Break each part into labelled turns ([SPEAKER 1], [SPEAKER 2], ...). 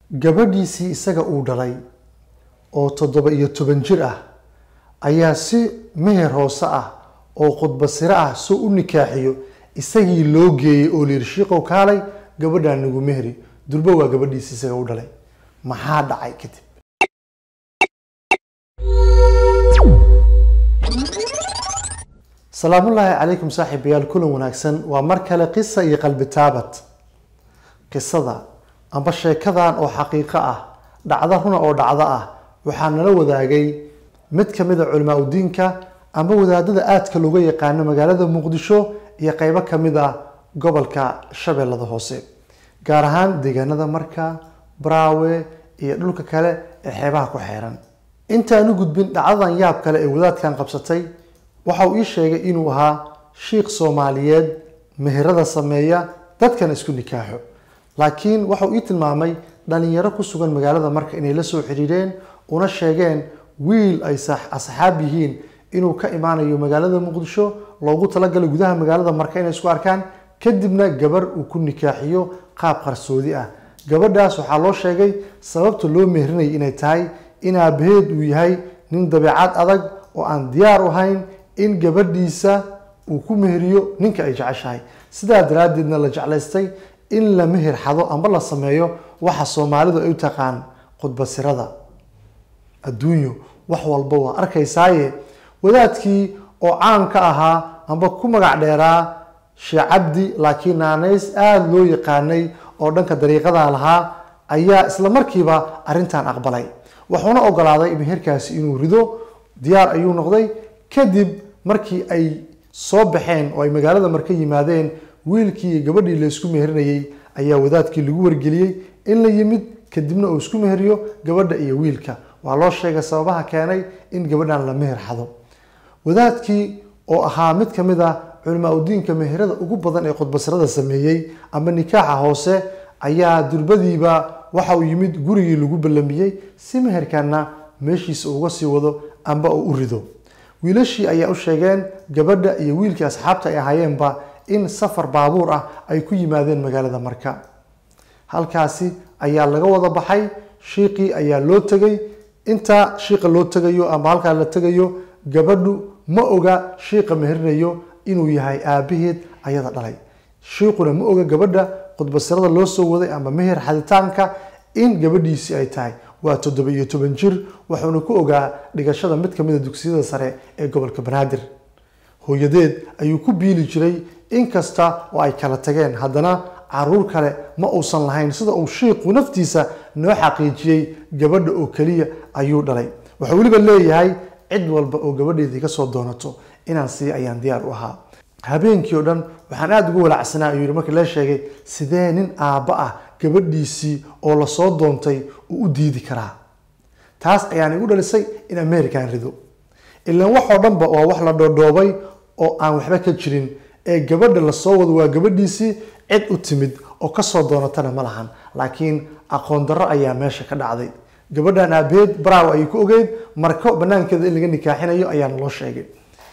[SPEAKER 1] gabadhiisii isaga uu dhalay oo toddoba iyo toban jir ah ayaa si meher hoose ah oo khudbasiro ah soo u nikaaxiyo isagii loo geeyey oo layidhi shiiqow kaalay gabadhaan nagu mehri durbo waa gabadhiisii isaga u dhalay maxaa dhacay kadib salaamullaahi calaykum saaxiibayaal kulan wanaagsan waa mar kale qisa iyo qalbi taabad qisada amba sheekadan oo xaqiiqo ah dhacdo runa oo dhacdo ah waxaa nala wadaagay mid kamid a culimaa udiinka amba wadaadada aadka looga yaqaano magaalada muqdisho iyo qeybo kamid ah gobolka shabeellada hoose gaar ahaan deegaanada marka braawe iyo dhulka kale ee xeebaha ku xeeran intaan u gudbin dhacdadan yaab kale ee wadaadkan qabsatay waxa uu ii sheegay inuu ahaa shiikh soomaaliyeed meherada sameeya dadkana isku nikaaxo laakiin waxauu ii tilmaamay dhalinyaro ku sugan magaalada marka inay la soo xiriireen una sheegeen wiil ay asxaab yihiin inuu ka imaanayo magaalada muqdisho loogu talagalay gudaha magaalada marka inay isku arkaan kadibna gabar uu ku nikaaxiyo qaab qarsoodi ah gabadhaas waxaa loo sheegay sababta loo meherinaya inay tahay in aabaheed uu yahay nin dabeecad adag oo aan diyaar u ahayn in gabadhiisa uu ku meheriyo ninka ay jeceshahay sidaa daraaddeedna la jeclaystay in la meher xado amba la sameeyo waxa soomaalidu ay u taqaan khudbasirada adduunyo wax walba waa arkaysaaye wadaadkii oo caan ka ahaa amba ku magac dheeraa sheekh cabdi laakiin naanays aada loo yaqaanay oo dhanka dariiqada lahaa ayaa isla markiiba arrintan aqbalay wuxuuna ogolaaday meherkaasi inuu rido diyaar ayuu noqday kadib markii ay soo baxeen oo ay magaalada marka yimaadeen wiilkii iyo gabadhii la isku meherinayay ayaa wadaadkii lagu wargeliyey in la yimid kadibna uu isku meheriyo gabadha iyo wiilka waa loo sheegay sababaha keenay in gabadhan la meher xado wadaadkii oo ahaa mid ka mid ah culimaa udiinka meherada ugu badan ee khudbasirada sameeyey ama nikaaxa hoose ayaa durbadiiba waxa uu yimid gurigii lagu ballamiyey si meherkanna meeshiisa uga sii wado amba uu u rido wiilashii ayaa u sheegeen gabadha iyo wiilkii asxaabta ay ahaayeenba in safar baabuur ah ay ku yimaadeen magaalada marka halkaasi ayaa laga wada baxay shiiqii ayaa loo tegay intaa shiiqa loo tegayo ama halkaa la tegayo gabadhu ma oga shiiqa meherinayo inuu yahay aabaheed ayada dhalay shiiquna ma oga gabadha khudbasirada loo soo waday ama meher xaditaanka in gabadhiisii ay tahay waa toddoba iyo toban jir wuxuuna ku ogaa dhigashada mid kamid a dugsiyada sare ee gobolka banaadir hooyadeed ayuu ku biili jiray inkasta oo ay kala tageen haddana caruur kale ma uusan lahayn sida uu shiiqu naftiisa noo xaqiijiyey gabadha oo keliya ayuu dhalay wuxuu weliba leeyahay cid walba oo gabadheedii kasoo doonato inaan sii ayaan diyaar u ahaa habeenkii oo dhan waxaan aada ugu walacsanaa ayuu yihi markii la sheegay sidee nin aabba ah gabadhiisii oo lasoo doontay uu u diidi karaa taas ayaan igu dhalisay in american rido ilaan waxoo dhanba waa wax la dhoodhoobay oo aan waxba ka jirin ee gabadha lasoo wado waa gabadhiisii cid u timid oo kasoo doonatana ma lahan laakiin aqoon darro ayaa meesha ka dhacday gabadhan aabeed braaw ayay ku ogeyd marko banaankeeda in laga nikaaxinayo ayaana loo sheegay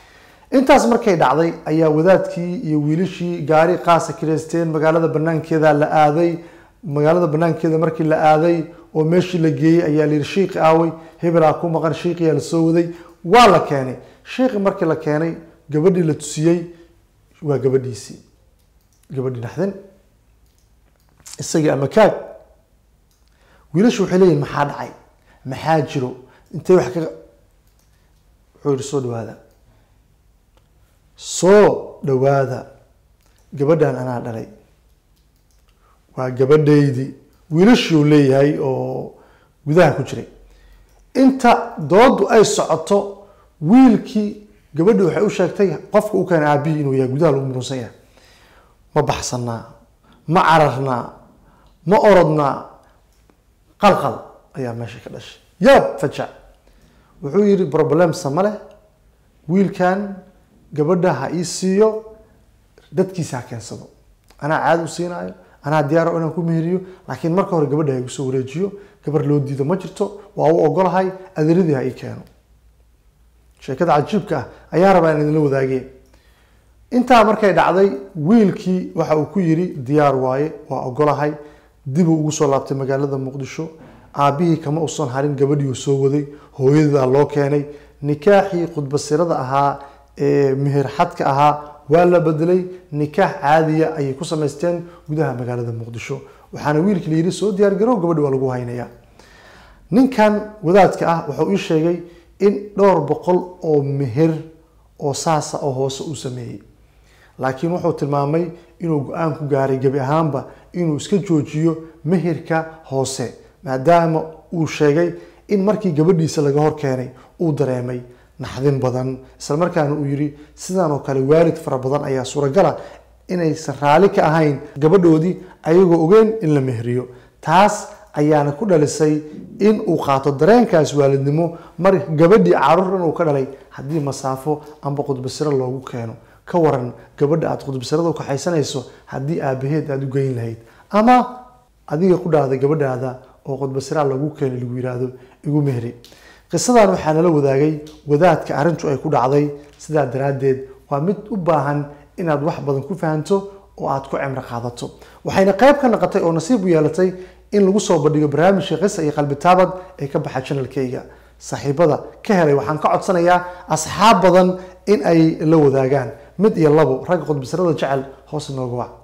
[SPEAKER 1] intaas markay dhacday ayaa wadaadkii iyo wiilashii gaari qaasa kireysteen magaalada banaankeeda la aaday magaalada banaankeeda markii la aaday oo meeshii la geeyey ayaa la yihi shiiqi aaway hebelaa ku maqan shiiqiyaa lasoo waday waa la keenay shiiqi markii la keenay gabadhii la tusiyey waa gabadhiisii gabadhii naxdin isagii ama kaag wiilashu waxay leeyihin maxaa dhacay maxaa jiro intay wax ka wuxuu yihi soo dhawaada soo dhawaada gabadhan anaa dhalay waa gabadhaydii wiilashuu leeyahay oo gudaha ku jiray inta doodu ay socoto wiilkii gabadhi waxay u sheegtay qofka u keena aabihii inuu yahay gudaha lagu murunsan yahay ma baxsanaa ma cararnaa ma orodnaa qalqal ayaa meesha ka dhashay yaab fajac wuxuu yihi problemsa ma leh wiilkan gabadha ha ii siiyo dadkiisa ha keensado anaa caada u siinaayo anaa diyaaro inaan ku meheriyo laakiin marka hore gabadha ha igu soo wareejiyo gabar loo diido ma jirto waa u ogolahay adeeradii ha ii keeno sheekada cajiibka ah ayaa rabaa in idinla wadaageen intaa markay dhacday wiilkii waxa uu ku yiri diyaar waaye waa ogolahay dibuu ugu soo laabtay magaalada muqdisho aabihii kama usan harin gabadhii uu soo waday hooyadaa loo keenay nikaaxii khudbasirada ahaa ee meher xadka ahaa waa la bedelay nikaax caadiya ayay ku samaysteen gudaha magaalada muqdisho waxaana wiilkii la yidhi soo diyaar garow gabadhi waa lagu haynaya ninkan wadaadka ah wuxuu ii sheegay in dhowr boqol oo meher oo saasa oo hoose uu sameeyey laakiin wuxuu tilmaamay inuu go-aan ku gaaray gebi ahaanba inuu iska joojiyo meherka hoose maadaama uu sheegay in markii gabadhiisa laga hor keenay uu dareemay naxdin badan islamarkaana uu yidhi sidan oo kale waalid fara badan ayaa suuragala inaysan raalli ka ahayn gabadhoodii ayagoo ogeen in la meheriyo taas ayaana ku dhalisay in uu qaato dareenkaas waalidnimo mar gabadhii caruur dhan uu ka dhalay haddii masaafo amba khudbasiro loogu keeno ka waran gabadha aada khudbasirada u kaxaysanayso haddii aabaheed aada u geyn lahayd ama adiga ku dhahday gabadhaada oo khudbasiraa lagu keenay lagu yiraahdo igu mehri qisadan waxaa nala wadaagay wadaadka arrintu ay ku dhacday sidaa daraaddeed waa mid u baahan inaad wax badan ku fahanto oo aad ku cimro qaadato waxayna qayb ka noqotay oo nasiib u yeelatay in lagu soo bandhigo barnaamijka qisa iyo qalbi taabad ee ka baxa janalkayga saaxiibada ka helay waxaan ka codsanayaa asxaab badan in ay la wadaagaan mid iyo labo ragga khudbasirada jecel hoos inooga wac